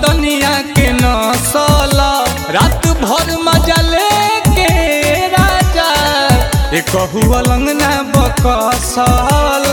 बदनिया के नसल रात भर मजा लेके राजा एक कहू अलंगना बकसल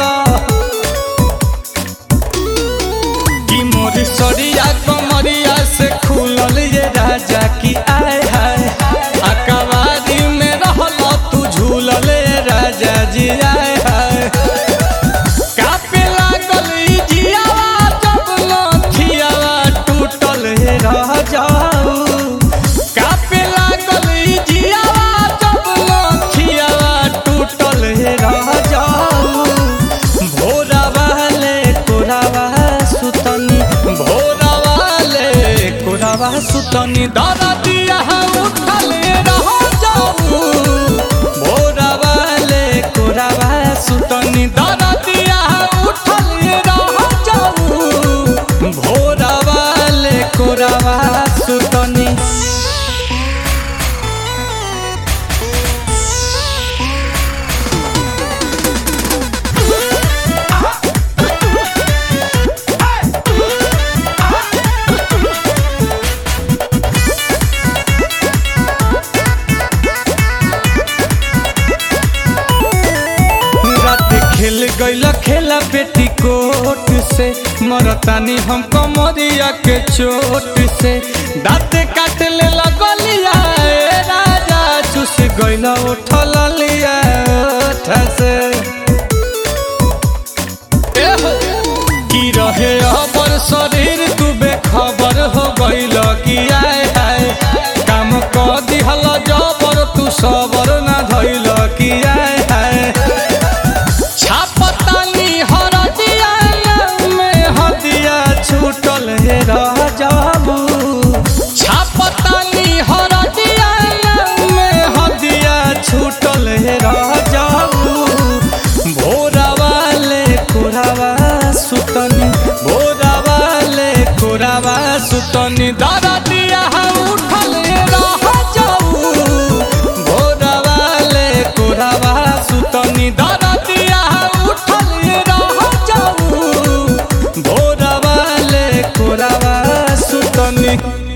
कि मोर सरिया कमरिया से खुलल ये राजा की आय हाय अकबारी में रहल तू झूलल ये राजा जी आय हाय कापे लागल ई जियावा जब लथियावा टूटल हे रह जाऊ कापे लागल ई जियावा जब लथियावा टूटल हे रह जाऊ भोरा वाले कोरावा सुतनी भोरा वाले कोरावा सुतनी दादा दिया उठल रह जाऊ भोरा वाले कोरावा सुतनी दादा दिया उठल रह जाऊ भोरा वाले कोरावा सुतनी रात खेल गईल खेला बेटी कोट से मरतानी हम कमरिया के चोट से दाँत काट ले लगलिया ए राजा चुस गईल उठल लिया ओठ से एहो, की रहे अबर शरीर तू बेखबर हो गईल की आए हाय काम क दिहल जबर तू सबर ना धइल की आए हाय छापतानी हरदिया में हदिया छूटल हे रह जाबू छापतानी हरदिया में हदिया छूटल हे रह जाबू भोरा वाले कोरावा सुतनी भोरा वाले कोरावा सुतनी दादा दिया उठल रह जाऊ भोरा वाले कोरावा सुतनी दादा दिया उठल रह जाऊ भोरा वाले कोरावा सुतनी